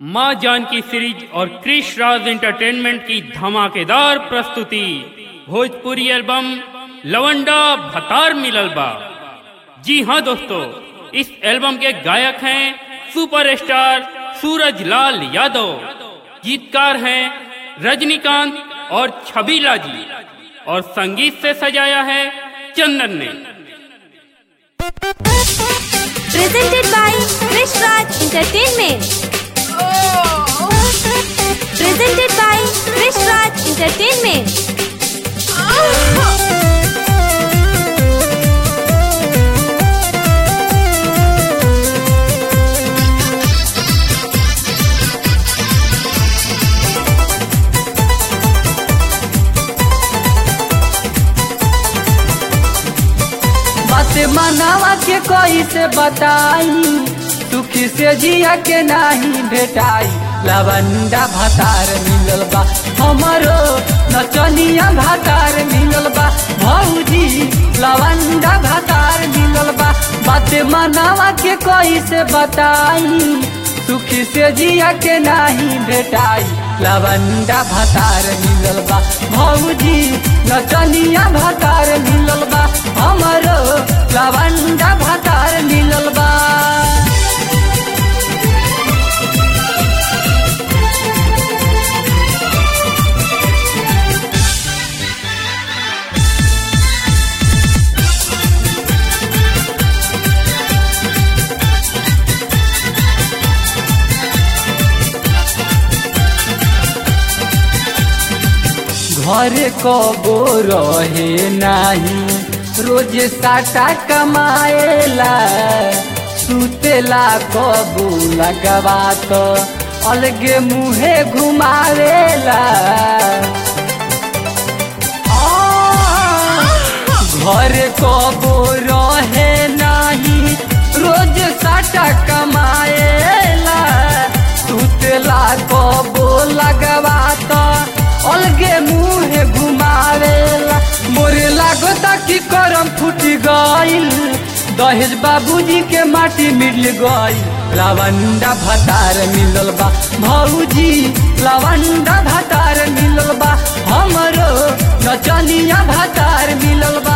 माँ जानकी सीरीज और क्रिश राज एंटरटेनमेंट की धमाकेदार प्रस्तुति भोजपुरी एल्बम लवंडा भतार मिलल बा जी हाँ दोस्तों इस एल्बम के गायक हैं सुपरस्टार सूरज लाल यादव गीतकार हैं रजनीकांत और छबीला जी और संगीत से सजाया है चंदन ने presented by Krish Raj Entertainment. Presented by Krish Raj Entertainment. बात मनावा के कोई से बताई सुखी से जिया के नहीं भेटाई लवंडा भातार मिलल बा हमरो नचनिया भातार मिलल बा भौजी लवंडा भातार मिलल बा बात मनावा के कोई से बताई सुखी से जिया के नहीं भेटाई लवंडा भातार मिलल बा भौजी नचनिया भातार मिलल बा हमरो लवंडा भातार मिलल बा घर कबो रहे नाही रोज साटा कमाएला सुतेला कबू लगवा तो अलगे मुहे घुमावेला घर कबो रहे नाही रोज साटा कमाएला सुतेला कबो लगवा तो अलगे मुहे घुमावेला मोरे लागता कि करम फूटी गइल दहेज बाबूजी के माटी मिल गइल लवंडा भतार मिलल बा भौजी लवंडा भतार मिलल बा हमरो नचनिया भतार मिलल बा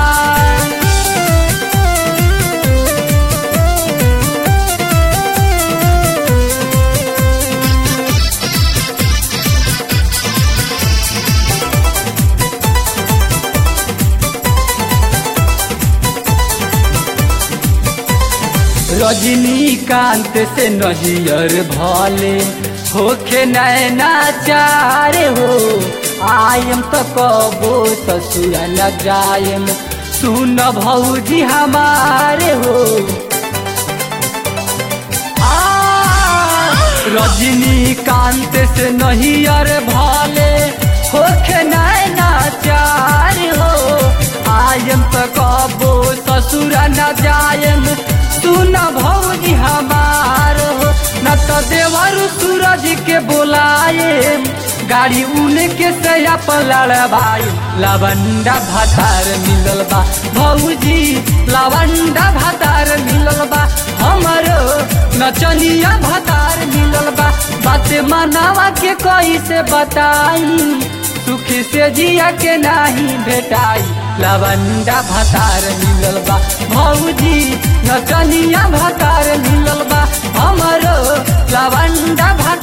रजनीकांत से नजियर भले होखे नैना चारे हो आयम तो कबो ससुर न जायम सुन भौजी हमारे हो आ, रजनीकांत से नहियर भले होखे नैना चार हो आयम तो कबो ससुर न जायम सुन भौजी हमार हो न तो देवर सूरज के बोलाए गाड़ी उनके से अपन लड़बाई लवंडा भातार मिलल बा भौजी लवंडा भातार मिलल बा हमरो नचनिया भातार मिलल बा बात मनावा के कोई से बताई सुखी से जिया के नहीं भेटाई लवंडा भातार मिलल बा भौजी नचनिया भातार मिलल बा हमरो लवंडा भातार